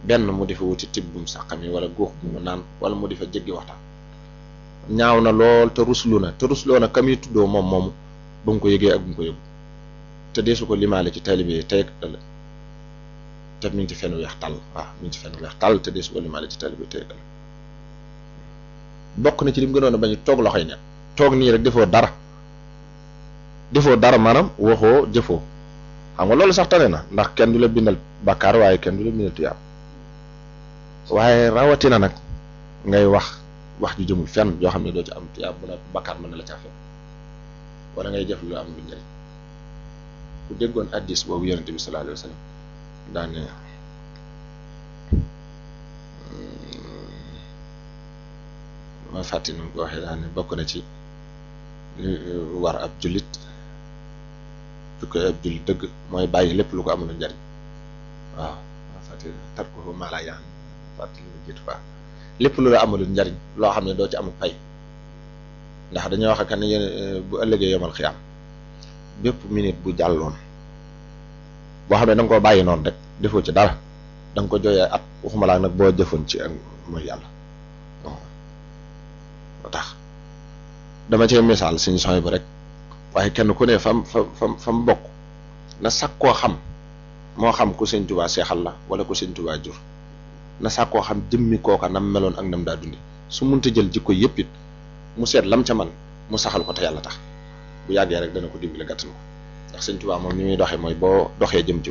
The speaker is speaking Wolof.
benn mu di fa wuti tibbum sàqami wala góox bu mu naan wala mu di fa jéggi waxtaan ñaaw na lool te ruslu na te rusloo na kam yi tuddoo moom moomu ba mu ko yëgee ak bu mu ko yëgu te deesu ko limaale ci taalibe yi tey ak ëllëg te mi ngi ci fenn weex tàll waaw mi ngi ci fenn weex tàll te deesu ko limaale ci taalibe yi tey ak ëllëg bokk na ci lim gënoon a bañ toog loxoy ne toog nii rek defoo dara defoo dara maanaam waxoo jëfoo xam nga loolu sax tane na ndax kenn du la bindal bàkkaar waaye kenn du la bindal tuyaab waaye rawatina nag ngay wax wax ju jëmul fenn yoo xam ne doo ci am tuyaab bu la bàkkaar mën na la caa fekk wala ngay jëf lu am lu njëriñ ku déggoon addis boobu yonente bi sallallahu alayhi wa sallam daane ma fàtti nu ko waxee daane bokk na ci li war ab jullit su ko ab jullit dëgg mooy bàyyi lépp lu ko amul njariñ waaw ma fàtti tar ko mala yaan fàtti lu jiitu fa lépp lu la amul njariñ loo xam ne doo ci amul pay ndax dañoo wax que ne yéen bu ëllëgee yomal xiyaam bépp minute bu jàlloon boo xam ne da nga koo bàyyi noonu rek defoo ci dara da nga ko jooyee at waxuma laa nag boo jëfoon ci ak mooy yàlla moo tax dama cee misaal suñu sooy bu rek waaye kenn ku ne fam fa fam fa mu bokk na sàkk koo xam moo xam ku sëñ Tuubaa seexal la wala ku sëñ Tuubaa jur na sàkk koo xam jëmmi kooka nam meloon ak nam daa dundi su munta jël jikko yëpp it mu seet lam ca man mu saxal ko te yàlla tax bu yàggee rek dana ko dimbali gàttan ko ndax sëñ Tuubaa moom ni muy doxee mooy boo doxee jëm ci